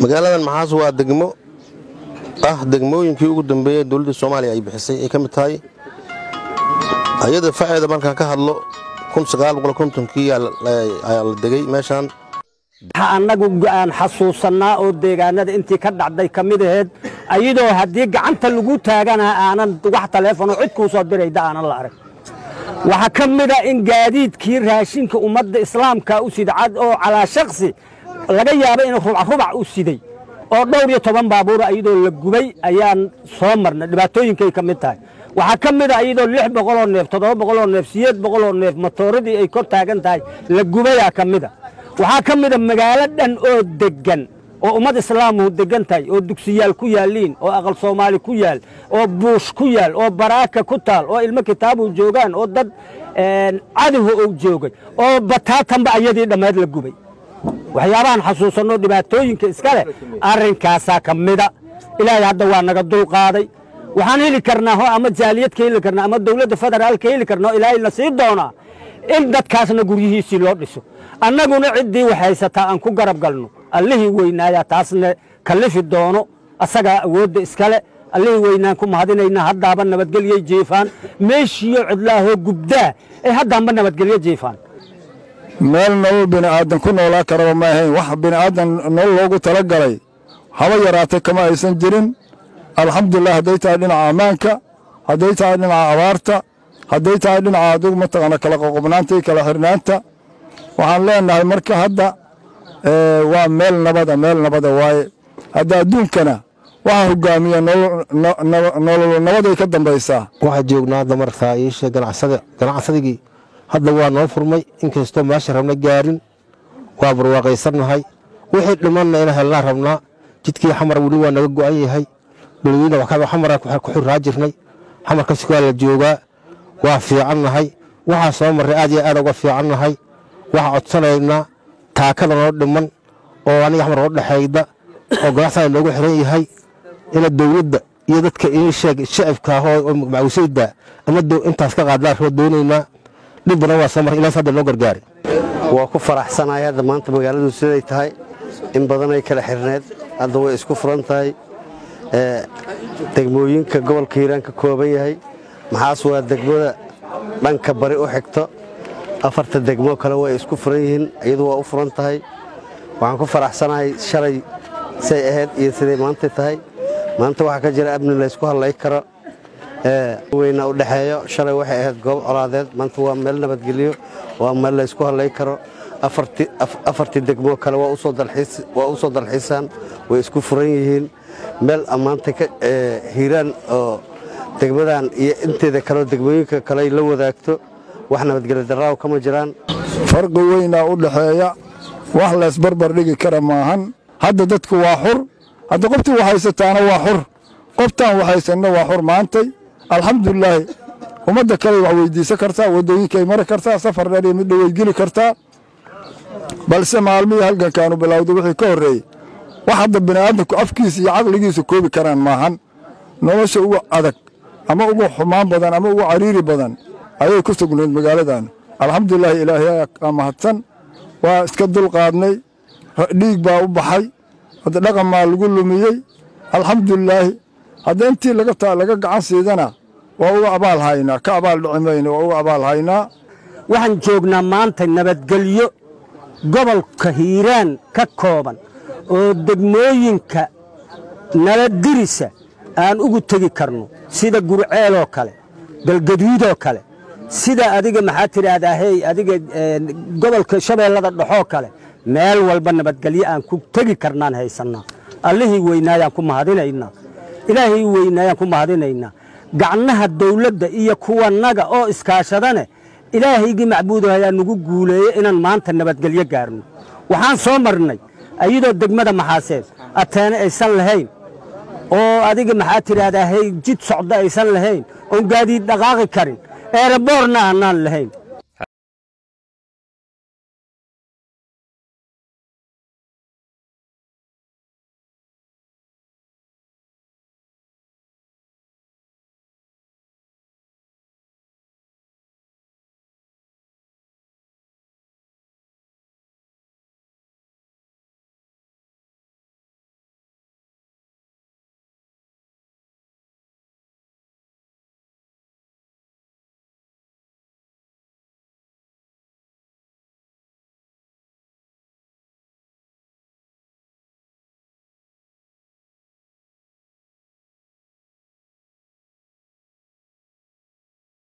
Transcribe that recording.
magaaladan maxaas waa degmo ah degmooyinkii ugu dambeeyey dowladda soomaaliya ay bixisay ay ka mid tahay ayada faceeda markaan ka hadlo kii ayaa la degay meeshaan waxa annagu aan xasuusannaa oo deegaanada intii ka dhacday ka mid aheed ayadoo haddii gacanta lagu taagana aanan wax taleefonoo cid kuu soo dirayda aanan la arag waxaa ka mida in gaadiidkii raashinka ummadda islaamka u sidcad oo calaa shaksi laga yaaba inuu rubacrubac u siday oo dhowr iyo toban baabuura ayadoo la gubay ayaan soo marnay dhibaatooyinkay ka mid tahay waxaa ka mida ayadoo lix boqoloo neef toddoba boqoloo neef sideed boqoloo neef matooradii ay kor taagan tahay la gubayaa ka mida waxaa ka mida magaalo dhan oo deggan oo ummad islaamuhu deggan tahay oo dugsiyaal ku yaalliin oo aqal soomaali ku yaal oo buush ku yaal oo baraaka ku taal oo ilmo kitaabuhu joogaan oo dad cadowa uu joogay oo bataatanba ayadii dhammeed la gubay waxyaabahan xasuusanno dhibaatooyinka iska leh arrinkaasaa ka mida ilaahay hadda waa naga dulqaaday waxaan heli karnaa ho ama jaaliyad ka heli karnaa ama dowladda federaal ka heli karnaa oo ilaahay na sii doonaa in dadkaasna guryihiisii loo dhiso annaguna ciddii wax haysataa aan ku garab galno allihii weynaayaa taasna kallifi doono asagaa awoodda iskale allihii weynaan ku mahadinaynaa haddaaba nabadgelyay jiifaan meeshiiyo cidlaahoo gubdaa ay haddaanba nabadgelyo jiifaan meel nolol bini'aadan ku noolaa karaba ma ahayn wax bini'aadan nolol loogu tala galay haba yaraatay kama aysan jirin alxamdulilah hadday tahay dhinaca ammaanka hadday tahay dhinaca abaarta hadday tahay dhinaca adugu mataqaana kala qoqobnaanta iyo kala xirnaanta waxaan leenahay marka hadda waa meel nabada meel nabada waaye hadda adduunkana waxaa hogaamiya nolol nabaday ka dambaysaa waxaa joognaa hadda markaa iisha ganacsadigii hadda waa noo furmay inkastoo meesha rabna gaarin waa barwaaqaysannahay wixii dhimanna inaan helnaa rabnaa jidkii xamar weli waa naga go'an yahay beledweyne xamara ku xiraa jirnay xamarkasi waa la joogaa waa fiicannahay waxaa soo marray aad iyo aad uga fiicannahay waxaa codsanaynaa taakada noo dhiman oo aniga xamar noo dhexayda oo ganacsaga noogu xiran yahay ina dowladda iyo dadka ii sheeg shacibka ahoo macwisayda ama intaas ka qaadlaan roo doonaynaa dhib badan waa soo marray ilaas hadda noo gargaari waa ku faraxsanahay hadda maanta magaaladu siday tahay in badanay kala xirneed hadda way isku furan tahay degmooyinka gobolka hiiraan ka kooban yahay maxaas waa degmada dhanka bari u xigto afarta degmo kale way isku furan yihiin iyadu waa u furan tahay waxaan ku faraxsanahay shalay say ahayd iyo siday maanta tahay maanta waxaa ka jira amni laysku hadlay karo weyna u dhexeeyo shalay waxay ahayd goob colaadeed maanta waa meel nabadgelyo waa meel laysku hadlay karo afartii degmo kale waa u soo dalxiisaan way isku furan yihiin meel ammaanta hiiraan oo degmadan iyo inteeda kaleo degmooyinka kale ay la wadaagto wax nabadgelyo daraaw kama jiraan farqi weynaa u dhexeeya wax laysbarbar dhigi kara maahan hadda dadku waa xur hadda qoftii wax haysataana waa xur qoftaan wax haysanna waa xur maantay alxamdulilaahi ummadda kale wax weydiisan kartaa waddooyinkay mari kartaa safar dheer iyo mid dhoweyd geli kartaa balse maalmihii halgankaanu bilowday wixii ka horreeyey wax hadda bini'aadamku afkiisa iyo caqligiisa koobi karaan maahan nolosha ugu adag ama ugu xumaan badan ama ugu cariiri badan ayay ku sugnayd magaaladan alxamdulilaahi ilaahay aa mahadsan waa iska dulqaadnay dhiig baa u baxay hadda dhaqan maa lagu lumiyey alxamdulilaahi hadda intii laga gacan siidana waa uga abaal haynaa ka abaal dhici mayno waa uga abaal haynaa waxaan joognaa maanta nabadgelyo gobolka hiiraan ka kooban oo degmooyinka nala dirisa aan ugu tegi karno sida gurceeloo kale galgaduudoo kale sida adiga maxaa tidhaahdaa hey adiga gobolka shabeellada dhexoo kale meel walba nabadgelyo aan ku tegi karnaan haysannaa allihii weynaayaan ku mahadinaynaa ilaahii weynaayaan ku mahadinaynaa gacnaha dawladda iyo kuwanaga oo iskaashadane ilaahaygii macbuudaha ayaa nagu guuleeye inaan maanta nabadgelyo gaarno waxaan soo marnay ayadoo degmada maxaaseed ateene aysan lahayn oo adiga maxaa tidhaahdaa hey jid socdo aysan lahayn oon gaadiid dhaqaaqi karin eeraboorna aanaan lahayn